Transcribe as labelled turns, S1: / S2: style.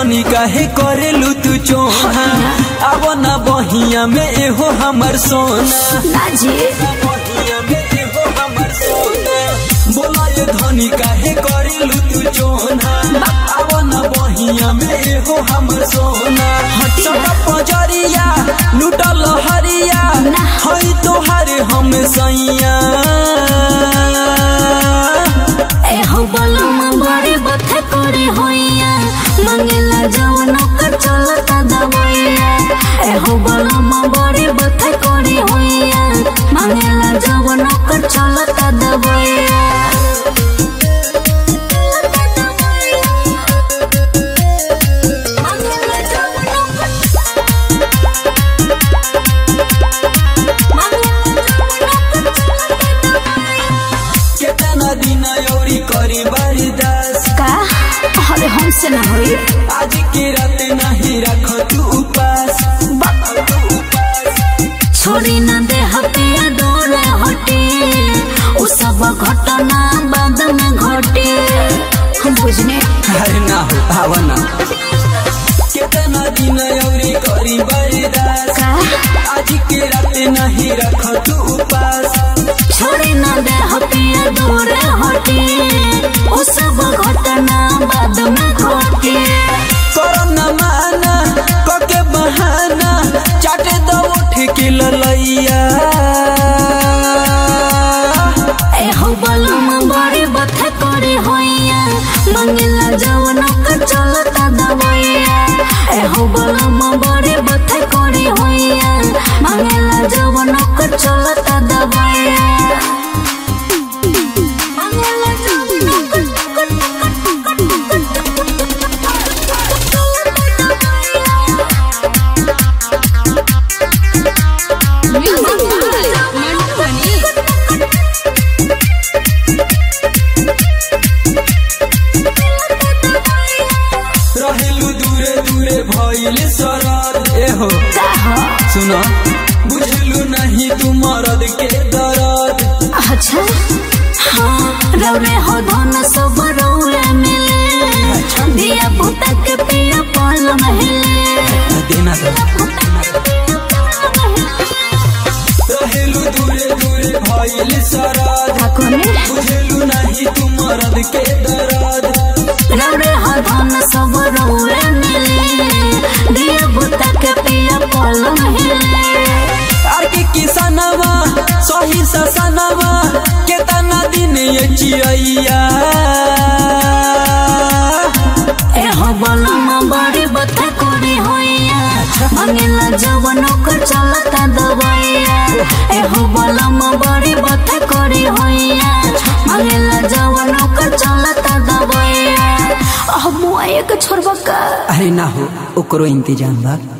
S1: धनी काहे करेलू तू चोहा अब ना बहिया में एहो हमर सोना
S2: ना जी
S1: बहिया में एहो हमर सोना बोला ये धनी काहे करेलू तू चोना अब ना बहिया में एहो हमर सोना हटका पजरिया लुटल हरिया हई तोहार हम सैया
S2: ए हो बलम बड़े बथे करे होइया मंगेला जवन कर चलता दवैया ए हो बलम बड़े बथे करे होइया मंगेला जवन कर चलता दवैया मंगेला जवन
S1: केतना दिन औरी करी बर्दाश्त
S2: का अरे हमसे ना होई
S1: आज के रात नहीं रख तू उपास
S2: छोड़ी न दे हटिया डोरे हटे उ सब घटना बाद में घटे हम बुझने
S1: अरे ना हो भावना केतना दिन औरी करी बर्दाश्त
S2: का
S1: आज के रात नहीं रख तू उपास
S2: छोड़ी न दे हटिया डोरे हटे उ सब घटना बाद में घटे
S1: करो न माना कके बहाना चाटे दो उठ के ललैया
S2: ए हो बलम बड़े बथे करे होइया मंगला जवन का चलता दवैया ए हो बलम बड़े बथे करे होइया मंगला जवन का चलता दवैया मंगला जवन
S1: रहेलू दूरे दूरे भइल सरद एहो सुनो बुझलू नहीं तू मरद के दर्द
S2: अच्छा हाँ रौरे हो धन सब रौरे मिले दिया पुता के पिया पाल महले
S1: देना तो रहेलू दूरे दूरे भइल सरद
S2: ठाकुर
S1: बुझलू नहीं तू मरद के दर्द
S2: रौरे हो धन सब रौरे मिले दिया पुता के पिया पाल महले
S1: आर के किसनवा सही ससनवा केतना दिन ये चिड़ैया
S2: ए हो बलम बड़ी बता करे होइया मंगला जवन कर चलता दवैया ए हो बलम बड़ी बता करे होइया मंगला जवन कर चलता दवैया अब मुआए के छोड़बा का
S1: अरे ना हो ओकरो इंतजाम बा